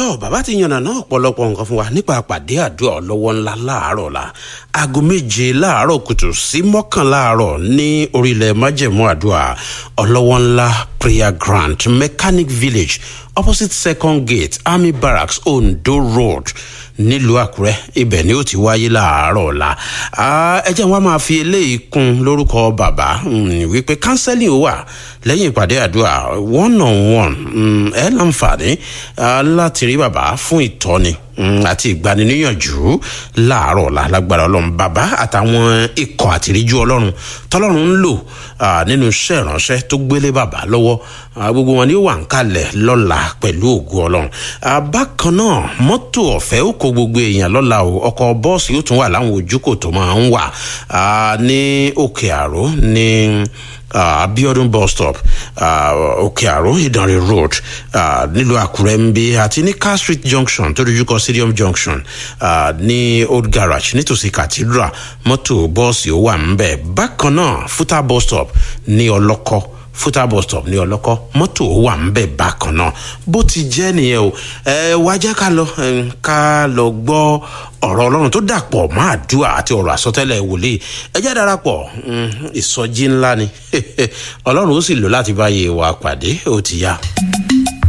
tó bàbá ti yànnà náà ọ̀pọ̀lọpọ̀ nǹkan fún wa nípa àpàdé àdúrà ọlọ́wọ́ ńlá láàárọ̀ la aago méje láàárọ̀ kùtù sí mọ́kànlá àárọ̀ ní orílẹ̀ májẹ̀mú àdúrà ọlọ́wọ́ ńlá prayer grant mechanic village opposite second gate army barracks ondo road nílùú àkúrẹ́ ibẹ̀ ni ó ti wáyé láàárọ̀ ọ̀la ẹ jẹ́ wọn máa fi eléyìí kún lórúkọ bàbá wípé kánsẹ́lì ó wà lẹ́yìn ìpàdé àdúrà one on one ẹ láǹfààní láti rí bàbá fún ìtọ́ni àti ìgbaniníyànjú láàárọ̀ ọ̀la lágbára ọlọ́run bàbá àtàwọn ikọ̀ àtìríjú ọlọ́run tọ́lọ́run ń lò nínú iṣẹ́ ìránṣẹ́ tó gbélé bàbá lọ́wọ́ gbogbo wọn ni ó wà ń kalẹ̀ lọ́la pẹ̀lú ògùn ọlọ́run bákan náà mọ́tò ọ̀fẹ́ ó kó gbogbo èèyàn lọ́la o ọkọ̀ bọ́ọ̀sì yóò tún wà láwọn ojúkò tó máa ń wà ní òkè àró ní uh, abiodun bus stop òkè uh, àrò ìdánrẹ road uh, nílùú àkúrẹ́ ń bí àti ní car street junction tó dojú kọ stadium junction uh, ní old garage nítòsí cathedral mọ́tò bọ́ọ̀sì ó wà ń bẹ̀ bákan náà futa bus stop ní ọlọ́kọ́ fúta bus stop ní ọlọ́kọ́ mọ́tò wà ń bẹ̀ bákan náà bó ti jẹ́ nìyẹn o ẹ wá jẹ́ ká lọ ká lọ gbọ́ ọ̀rọ̀ ọlọ́run tó dàpọ̀ mọ́ àdúrà àti ọ̀rọ̀ àsọtẹ́lẹ̀ wòlíì ẹ jẹ́ darapọ̀ ìsọjí ńlá ni ọlọ́run ó sì lò láti báyé wa pàdé ó ti yá.